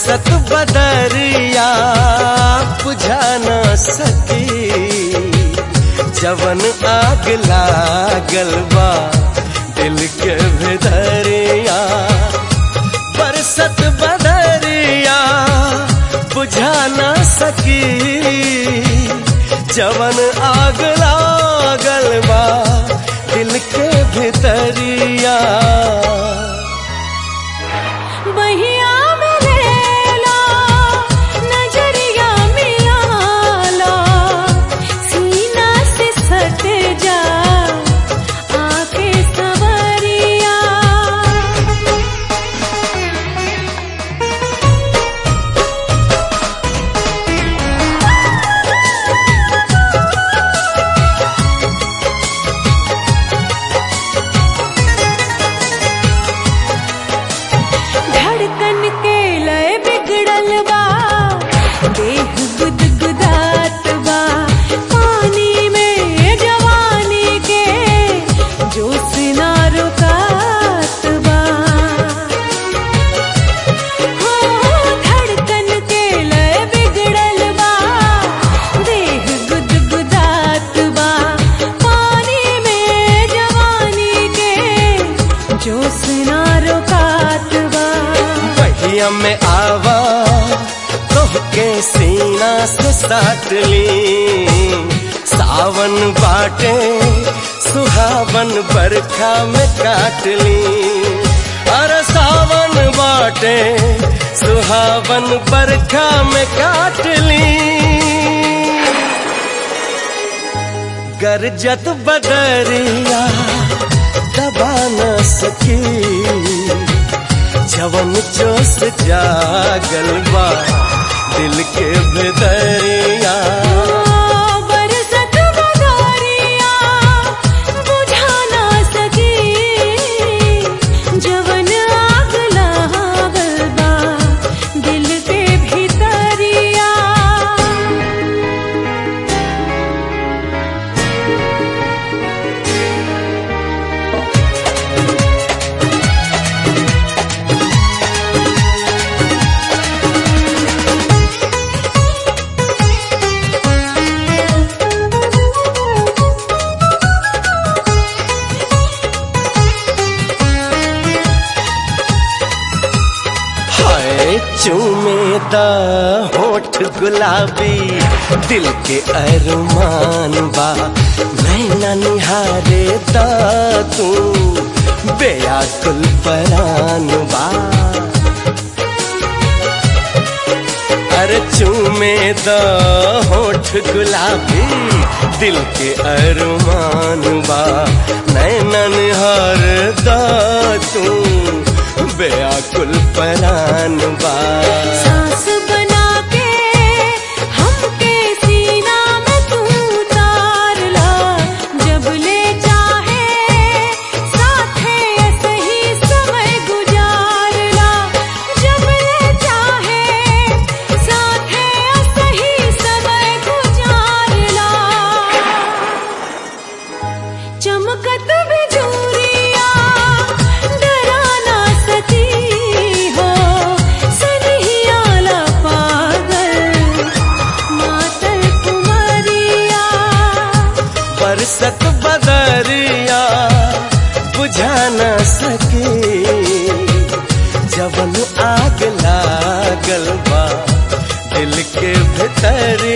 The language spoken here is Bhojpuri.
बरसत बदरिया बुझा न सकी जवन आग लागल बा दिल के भीतरिया बरसत बदरिया बुझा न सकी जवन आग लागल बा दिल के भीतरिया बहिया में लेला नजरिया मिलाला सीना से सट जा आके सवरिया धड़कन के लय बिगड़ल बा देह गुदगुदात बा पानी में जवानी के जोश ना रुकात बा हो धड़कन के लय बिगड़ल बा देह गुदगुदात बा पानी में जवानी के जोश ना रुकात बा पहिया में आवा तोहके सीना से साट ली सावन बाटे सुहावन बरखा में काट ली अरे सावन बाटे सुहावन बरखा में काट ली गरजत बदरिया दबा न सकी जवन जोश जागल बा दिल के भीतरिया बरसत बदरिया बुझा ना सकी जवन आग लागल बा दिल के भीतरिया हाय चूमे दा होठ गुलाबी दिल के अरमान बा नैना निहारे दा तू बेयाकुल परान बा अरे चूमे दा होठ गुलाबी दिल के अरमान बा नैना निहार दा तू बेयाकुल परान बा सांस बना के हमके सीना में तू उतार ला जब ले चाहे साथे सही समय गुजार ला जब ले चाहे साथे सही समय गुजार ला चमकत बिजूरिया डरा ना सकी हो सनहिया ला पागल मातल कुमारिया बरसत बदरिया बुझा न सके जवन आग लागल बा दिल के भीतर